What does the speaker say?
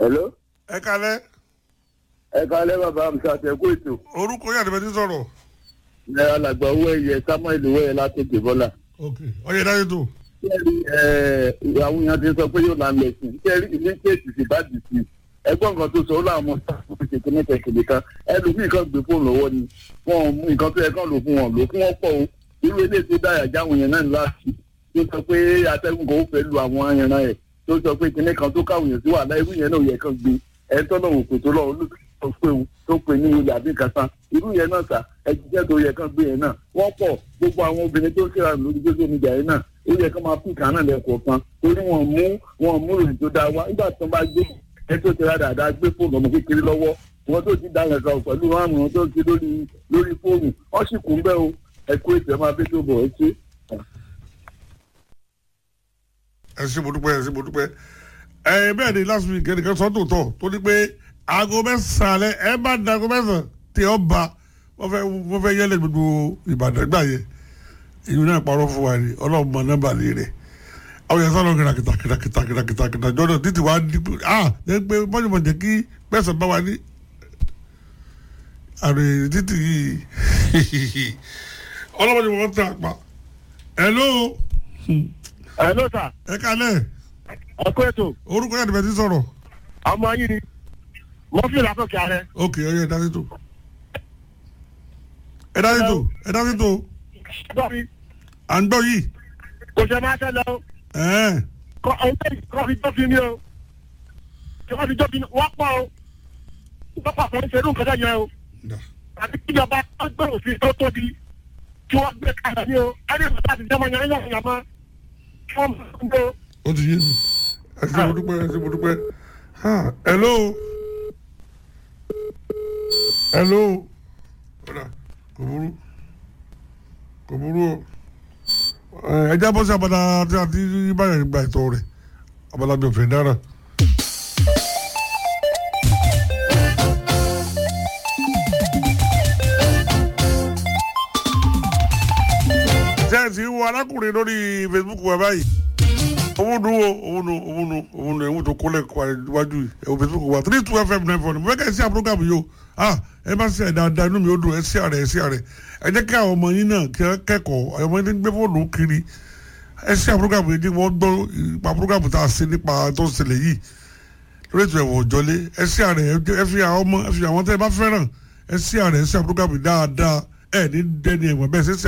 hello ẹ kalẹ́ ẹ kálẹ́ bàbá mi ṣàtẹ̀kù ètò orúkọ yàrá ìbẹ̀tí sọ̀rọ̀ ẹ alàgbà owó ẹ̀yẹ samuel owó ẹ̀ látòkè bọ́là. ok ọyẹ dájú tó kẹ́rì àwọn èèyàn ti sọ pé yóò là ń lẹ̀ sí kẹ́rì ilé kéèsì sì bá dì sí ẹgbọ́n nǹkan tó sọ ó láwọn ọmọ sáfù ṣe kí ní kẹ̀kẹ́ kan ẹlòmíì kan gbé fóònù lọ́wọ́ ni wọn ò mú nǹkan tó yẹ kán lò fún wọn lò fún wọn pọ̀ o irú ilé tó dáyà jáwọn yẹn náà láti tó sọ pé atẹ́gùn kan ó fẹ́ lu àwọn ẹran ẹ̀ tó sọ pé kinní kan tó káwọn èèyàn sí wàhálà irú yẹn náà yẹ kán gbé ẹ̀ tọ́nà òkè tó lọ olùkọ́ pé òun tó pè ní ilé àbí kàtà irú yẹn náà sà ẹjíṣẹ́ tó yẹ kán gbé yẹn náà wọ́n pọ̀ gbogbo àwọn obìnrin tó ṣe àrùn lórí social media yẹn náà ó yẹ kán máa pín kàánà lẹ́kọ̀ọ̀kan torí wọ́n mú wọ́n mú ìrìn tó dáa wá nígbà tó bá gbé ẹ tó ti ra dáadáa gbé fóònù ọmọ kékeré lọ́wọ́ wọn tó ti dáhùn ẹ̀ka pẹ̀lú àrùn tó ti lórí lórí fóònù wọ́n sì kún bẹ́ẹ̀ o ẹ̀kú ètò ẹ̀ máa fi tó bọ̀ ẹ ṣe. ẹ ṣe mo dúpẹ́ ẹ ṣe mo dúpẹ́ ẹ bẹ́ẹ̀ ni last week ẹnìkan sọ tòótọ́ tó ní pé aago mẹ́sàn-án alẹ́ ẹ bá da aago mẹ́sàn-án tí ọ ba wọ́n fẹ́ wọ́n fẹ́ yẹ́lẹ̀ gbogbo ìbàdàn gbà yẹ èyí náà parọ́ fún wa ni ọlọ́run mọ nọ́mbà lè rẹ̀ àwọn yẹn sọ̀rọ̀ kìtà kìtà kìtà kìtà kìtà kìtà kìtà jọ́dọ̀ títí wàá di ah ẹ pé mọ́jọ́mọ́ jẹ́ kí pẹ́sàn bá wa ní àrè títì yìí ọlọ́mọdé wọn tẹ àpá hello ẹ ló sà ẹ kalẹ̀ ẹ kó ètò orúkọ yàtọ̀ bẹ́ẹ̀ ti sọ̀rọ̀ ọmọ yìí ni mọ́fì látòkè ààrẹ. ok ọyọ ẹ dájú tó ẹ dájú tó ẹ dájú tó dọ́bi à ń gbọ́ yìí kò ṣe máa ṣẹlẹ̀ o ẹ̀ẹ́n kọ́ ọ̀hún kọ́ fi jọ́ fi ní o kí wọ́n fi jọ́ fi ní wọ́n pọ̀ o wọ́n pọ̀ fún ìṣerú nǹkan tẹ̀ yẹn o dà àti kíjọba tó gbé òfin tó tóbi kí wọ́n gbé kalẹ̀ ní o ẹni ìfọ̀tà àti ìjọba yẹn yẹn yẹn mọ́ kí wọ́n mọ̀ ń gbé o. ó ti yé mi ẹ ṣe mo dúpẹ́ ẹ ṣe mo dúpẹ́ ha hello hello ọ̀dà kò burú kò burú o ẹ ẹ jábọ́ sí abala tí a ti báyọ̀ gba ìtọ́ rẹ̀ abala bí òfin dára. ṣé ẹ ti wo arákùnrin lórí facebook wa báyìí owó nu wo owó nu owó nu owó nu ewu tó kólẹ̀ wájú yìí ẹ̀wọ̀n facebook wa three two fm nine four mo fẹ́ kẹ́ ẹ sí àpúrógàmù yìí o ah ẹ bá ṣe dáadáa inú mi ó dùn ẹ sí àrẹ ẹ sí àrẹ ẹ jẹ́ kí àwọn ọmọ yín náà kí wọ́n kẹ́kọ̀ọ́ àwọn ọmọ yín ń gbé fóònù kiri ẹ sí àpúrógàmù yìí wọ́n gbọ́ ipa àpúrógàmù tá a ṣe nípa tó ń ṣẹlẹ̀ yìí lórí ètò ẹ̀wọ̀n òjọ́lé ẹ sí àrẹ ẹ fi àwọn ọmọ ẹ fi àwọn tẹ́ ẹ bá fẹ́ràn ẹ sí àrẹ ẹ sí àpúrógàmù dáadáa ẹ ní dẹ́ni ẹ̀wọ̀n bẹ́ẹ̀ ṣe sí